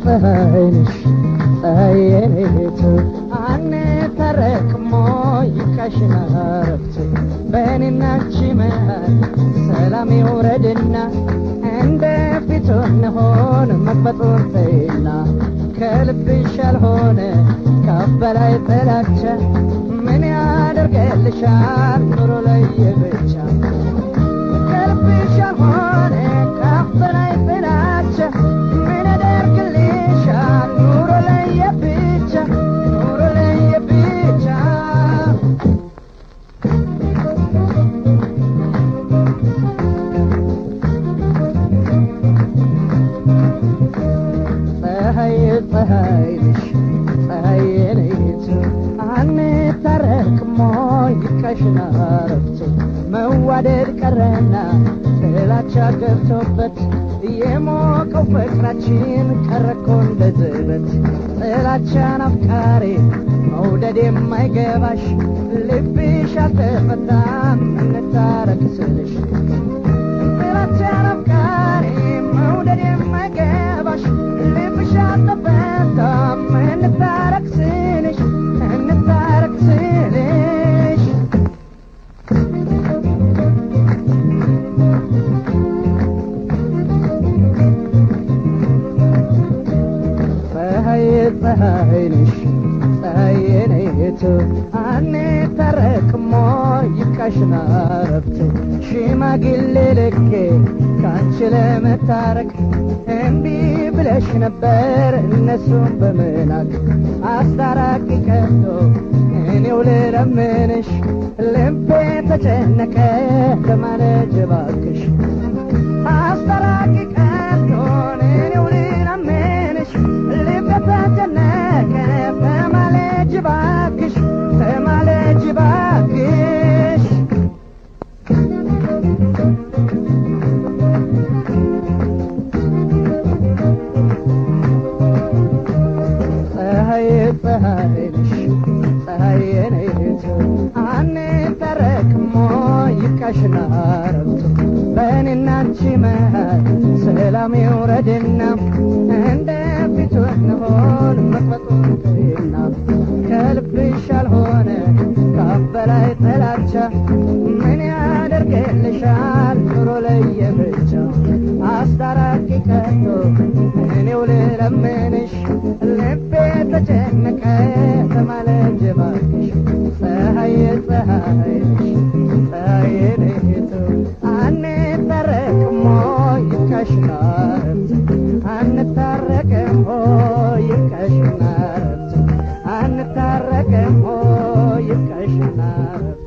ፀሐይ ነሽ ፀሐይ የኔቱ አንታረቅሞ ይካሽና ረፍት በእኔና አንቺ መሃል ሰላም ይውረድና እንደ ፊቱ እንሆን መቅበጡን ተይና ከልብሽ ያልሆነ ከአፍ በላይ ጥላቻ ምን ያደርገልሻል ኑሮ ለየብቻ ከልብሽ ያልሆነ ከአፍ በላይ ጥላቻ ምን ያደርግልሻል ኑሮ ለየብቻ ኑሮ ለየብቻ ፀሐይ ፀሐይ ነሽ ፀሐይ የኔቱ አንታረቅሞ ይካሽና ረፍቶ መዋደድ ቀረና ጥላቻ ገብቶበት የሞቀው ፍቅራችን ቀረኮ እንደ ዝበት ጥላቻን አፍቃሪ መውደድ የማይገባሽ ልብሽ አልተፈታም እንታረቅ ስልሽ ጥላቻን አፍቃሪ መውደድ የማይገባሽ ልብሽ አልተፈታም እንታረቅ ስልሽ እንታረቅ ስልሽ ፀሐይ ፀሐይ ነሽ ፀሐይ የኔቱ አንታረቅሞ ይብቃሽና ረፍት ሽማግሌ ልኬ ከአንቺ ለመታረቅ እምቢ ብለሽ ነበር እነሱም በመናቅ አስታራቂ ቀርቶ እኔው ልለምንሽ ልቤ ተጨነቀ ለማለት እባክሽ አስታራቂ ቀርቶ እኔው ልለምንሽ ልቤ ተጨነቀ ተማለጅ እባክሽ ተማለጅ እባክሽ ፀሐይ ፀሐይ ነሽ ፀሐይ የኔቱ አንታረቅሞ ይብቃሽና ረፍቱ በእኔና አንቺ መሃል ሰላም ይውረድና እንደ ፊቱ እንሆን መቅበጡን ተይና ከልብሽ ያልሆነ ከአፍ በላይ ጥላቻ ምን ያደርግልሻል ኑሮ ለየብቻ አስታራቂ ቀርቶ እኔው ልለምንሽ ልቤ ተጨነቀ ተማለጅ እባክሽ ፀሐይ ፀሐይ ነሽ ፀሐይ ነቱ አንታረቅሞ ይብቃሽና ረፍት አንታረቅም ሆይ ይብቃሽና ረፍት አንታረቅም ሆይ ይብቃሽና ረፍት